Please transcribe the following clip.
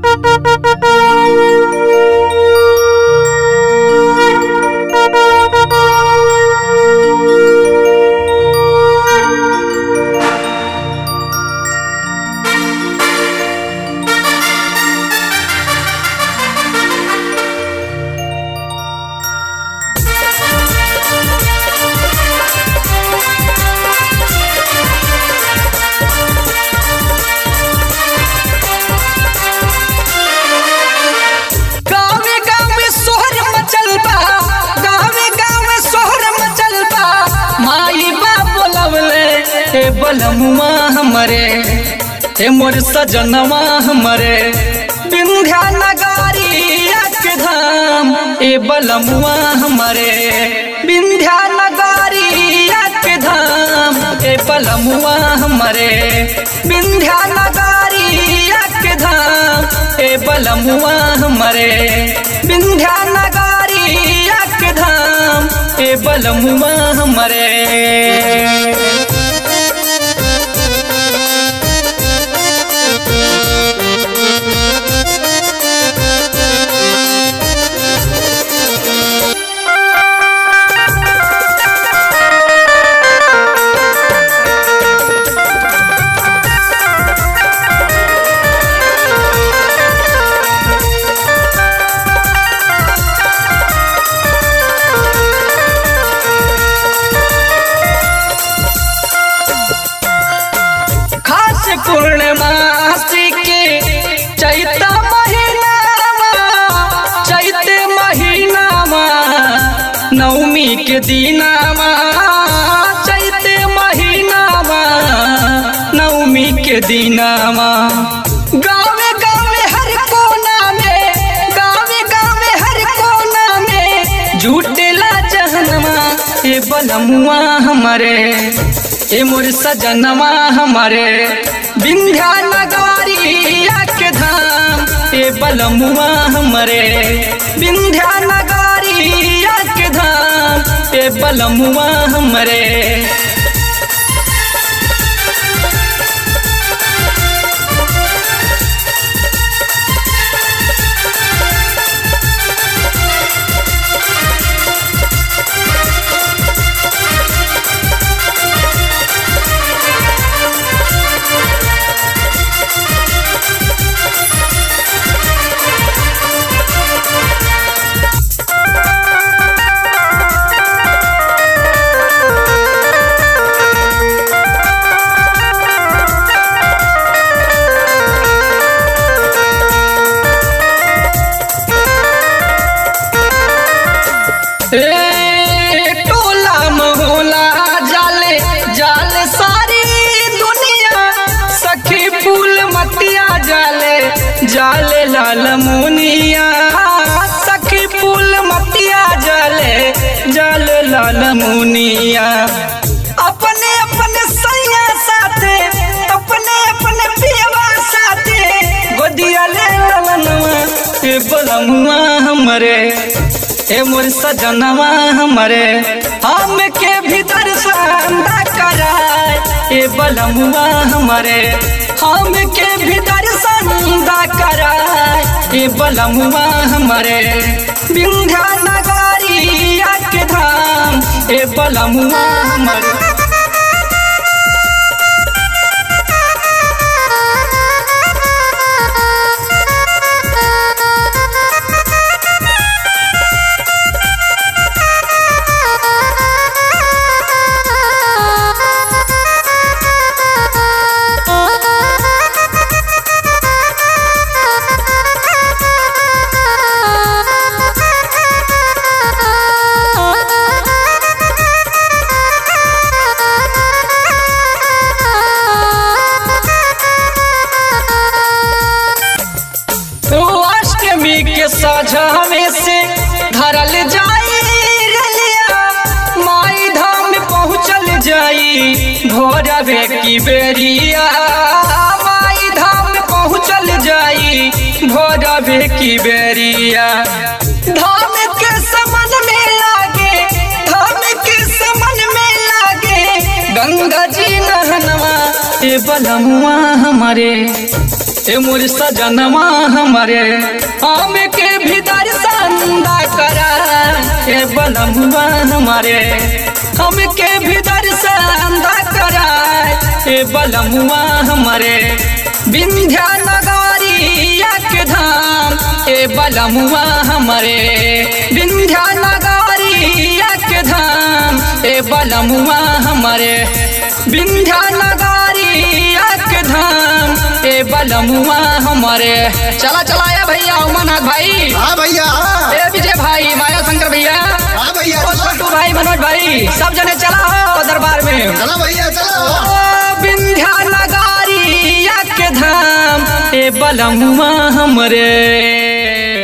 गावे गावे सोहर मचल बा गावे गावे सोहर मचल बा माई बा बोलवले हे बलमुआ हमरे हे मोर सजनवा हमरे विंध्या नगारिया के धाम ए बलमुआ हमरे विंध्या नगारिया के धाम ए बलमुआ हमरे विंध्या नगारिया के धाम ए बलमुआ हमरे विंध्या नगारिया के धाम ए बलमुआ हमरे खास पूर्णमासी के चैत महीनावा चैत महीनावा नवमी के दिनावा चैत महीनावा नवमी के दिनावा गावे गावे हर कोना में गावे गावे हर कोना में झूठेला जहनवा ए बलमुआ हमारे ए मोर सजनवा हमारे विंध्या नगारिया के धाम ए बलमुआ हमारे विंध्या नगारिया के धाम ए बलमुआ हमारे ए टोला मोहला जाले जाले सारी दुनिया सखी फूल मतिया जाले जाले लाल मुनिया सखी फूल मतिया जाले जाले लाल मुनिया अपने अपने सैया साथे अपने अपने पियवा साथे गोदिया ले ललनवा ए बलमुआ हमरे ए मोर सजनवा हमरे हम के भीतर संदा कराए ए बलमुआ हमरे हम के भीतर संदा कराए ए बलमुआ हमरे विंध्या नगारिया के धाम ए बलमुआ हमरे ओ अष्टमी के साझावे से धरल जाई रलिया माई धाम पहुँचल जाई भोरवे की बेरिया माई धाम पहुँचल जाई भोरवे की बेरिया धाम के समन में लागे धाम के समन में लागे गंगा जी नहनवा ए बलमुआ हमारे ए मोर सजनमा हमारे आम के भी दर्शन दा करा ए बलमुआ हमारे हम के भी दर्शन दा करा ए बलमुआ हमारे विंध्या नगरिया के धाम ए बलमुआ हमारे विंध्या नगरिया के धाम ए बलमुआ हमारे विंध्या नगरिया के धाम ए बलमुआ हमारे चला चलाया भैया उमानाथ भाई हाँ भैया हाँ ए विजय भाई माया शंकर भैया हाँ भैया ओ छोटू भाई मनोज भाई सब जने चला हो दरबार में चलो भैया चलो ओ विंध्या नगरिया के धाम ए बलमुआ हमरे